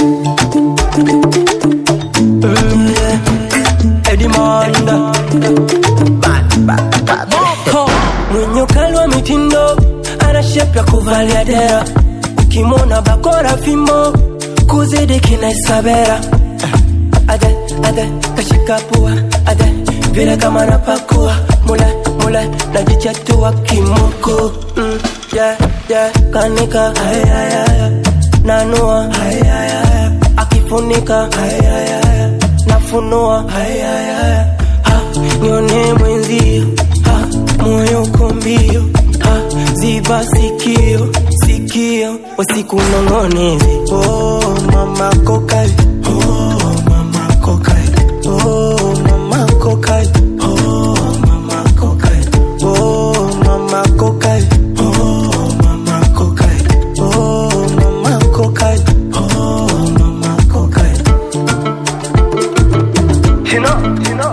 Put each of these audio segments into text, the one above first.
Mm, yeah. Eddie Monda. Bad, bad, bad. Mwenye ukali wa mitindo ana shepu ya kuvalia dera, ukimwona bakora fimbo kuzidi kina Isabela. Ade, ade, kashika pua, ade, vile kama napakua mule, mule, najichatua kimoko mm, yeah, yeah, kanika ay, ay, ay, nanua ay, ay, ay, akifunika ay, ay, ay, nafunua ay, ay, ay, ha, nione mwenzio ha, moyo uko mbio ha, ziba sikio sikio usiku nong'onezi oh, mama kokali oh, mama kokali oh, mama kokali oh, mama kokali oh, mama kokali oh, mama kokali oh, mama kokali oh, mama kokali Chino, chino.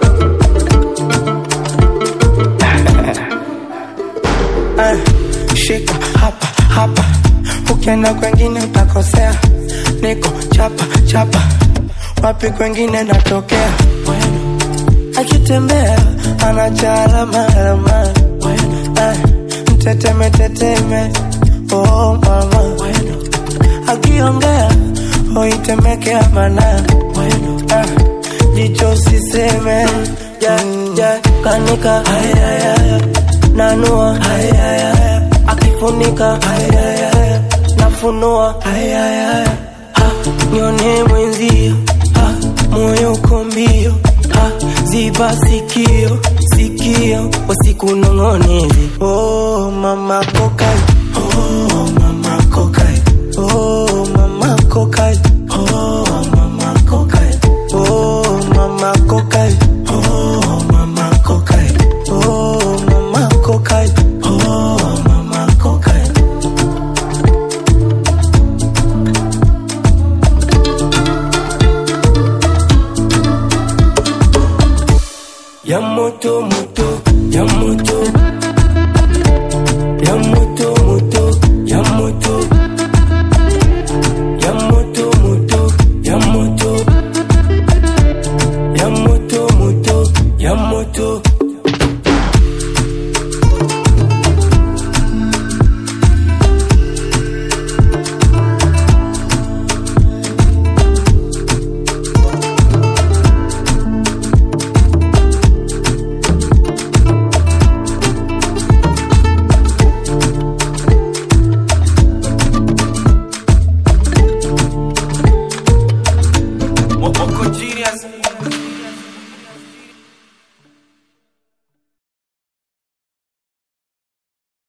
Eh, shika hapa hapa, ukienda kwengine utakosea. Niko chapa chapa, wapi kwengine natokea. Akitembea anachala alama, eh, mteteme teteme, oh mama. Akiongea oitemekea mana, eh, jicho siseme, yeah, yeah, kanika ay, ay, ay, nanua ay, ay, ay, akifunika ay, ay, ay, nafunua ay, ay, ay, ha, nione mwenzio ha, moyo uko mbio ha, ziba sikio sikio usiku nong'onezi oh mama kokali, oh mama kokali, oh mama kokali, oh mama kokali, oh mama kokali, oh mama kokali, oh mama kokali, oh mama kokali. ya moto moto ya moto